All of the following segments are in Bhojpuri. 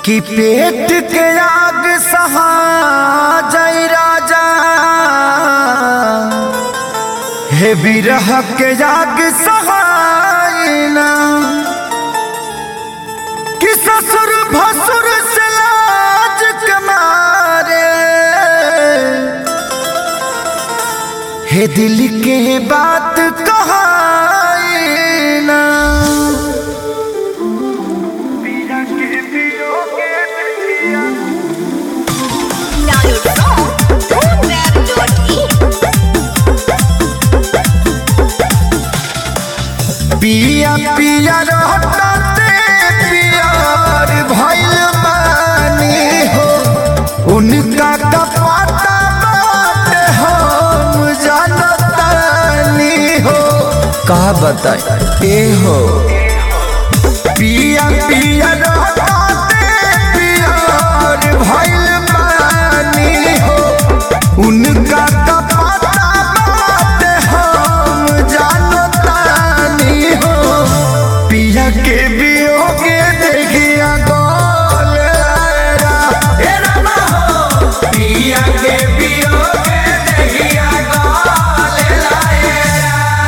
कि पेट के आग सहा जय राजा हे बिरह के आग सहायना कि ससुर भसुर से लाज कमारे हे दिल के बात कहाना Download from Boomweb.in. पिया पिया रहते प्यार भइल बानी हो उनका कपाता बात हम जानतानी हो का बताए ए हो पिया पिया रहते प्यार भइल बानी हो उनका कपाता बात हम जानतानी हो पिया के बियोगे देखिया गोल आएगा। ए रामा हो, पिया के बियोगे देखिया गोल आएगा।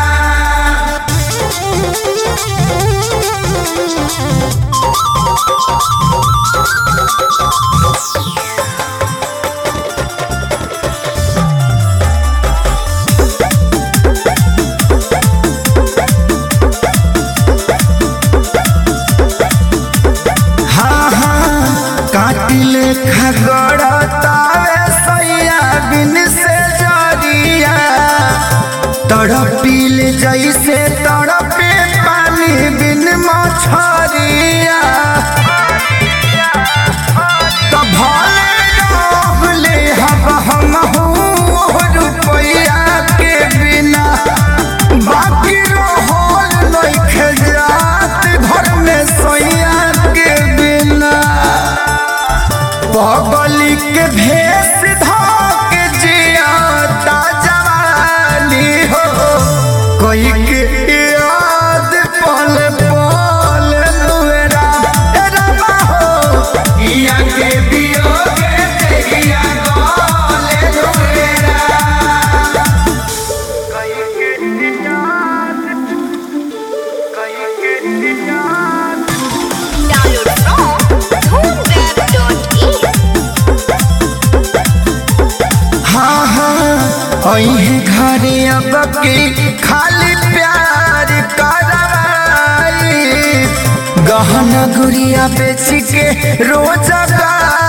हाँ हाँ काटिले खगड़तावे सैया बिन से जरिया तड़पिल जैसे तड़पे पानी बिन मछरिया तो भले रहले हब हमहू रुपैया के बिना बाकी रहल नइखे जात घर में सैया के बिना पगली के भेष धोके जियाता जवानी हो कोई के याद पल पल नुरा ए रमा हो इया के बियोगे तेरिया गोले नुरा Download from Boomweb.in. हाँ हाँ अही घरे अब की खाली प्यार करवाई गहना गुड़िया बेच के रोज गाई